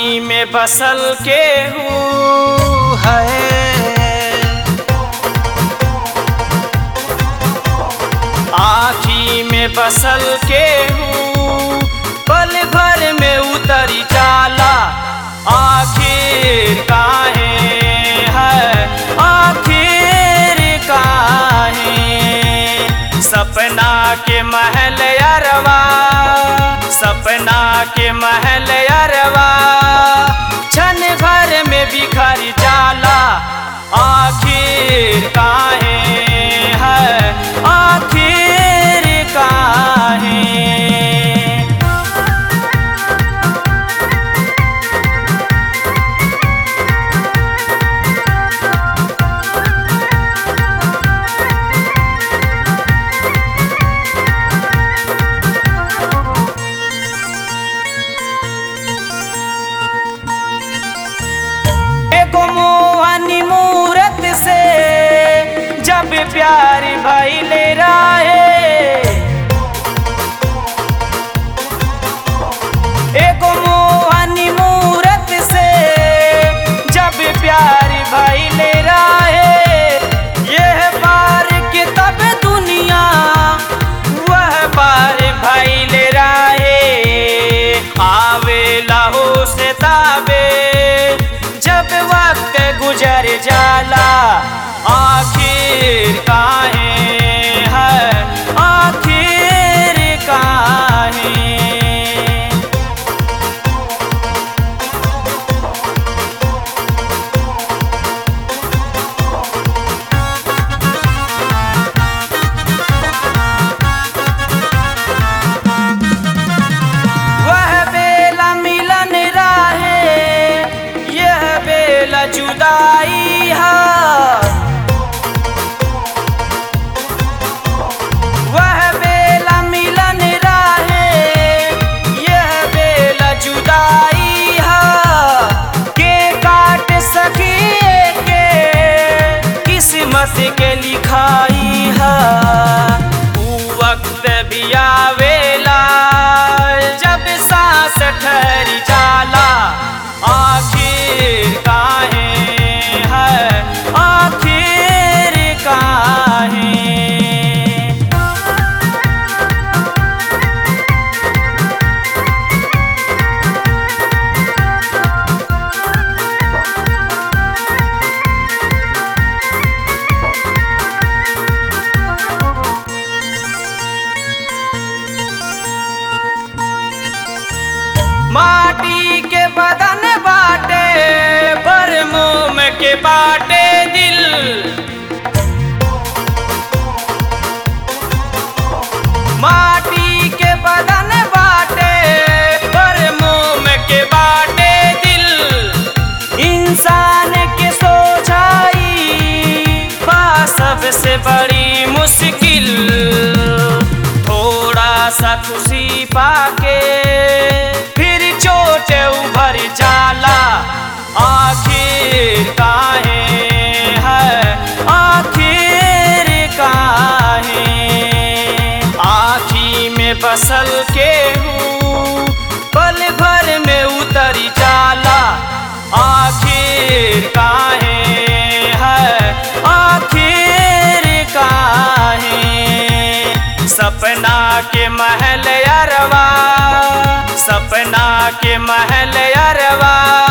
आखी में बसल के हूँ है आखी में बसल के हूँ पल भर में उतरी जाला आखिर काहे है आखिर काहे सपना के महल अरवा सपना के महल अरवा क्षण भर में बिखर जाला आखिर काहे है आखिर काहे एगो मोहनी मूरत से जब प्यार भइले रहे एगो मोहनी मूरत से जब प्यार भइले रहे यह बार के तब दुनिया वह बार भइले रहे आवे लहो से ताबे जब वक्त गुजर जाला आखिर काहे है आखिर काहे वह बेला मिलन राहे यह बेला जुदाई है वह बेला मिलन राहे यह बेला जुदाई है के काट सकिए के किस्मत के लिखाई है ऊ वक्त भी आवेला जब सांस ठहर जाला आखिर काहे है आखिर काहे माटी के बदन बाटे पर मोम के बाटे दिल माटी के बदन बाटे पर मोम के बाटे दिल इंसान के सोचाई बा सबसे बड़ी मुश्किल थोड़ा सा खुशी पाके फिर चोट उभर जाला आखिर काहे है आखिर काहे आखी में बसल के हूँ पल भर में उतरी जाला आखिर काहे है आखिर काहे सपना के महल अरवा सपना के महल अरवा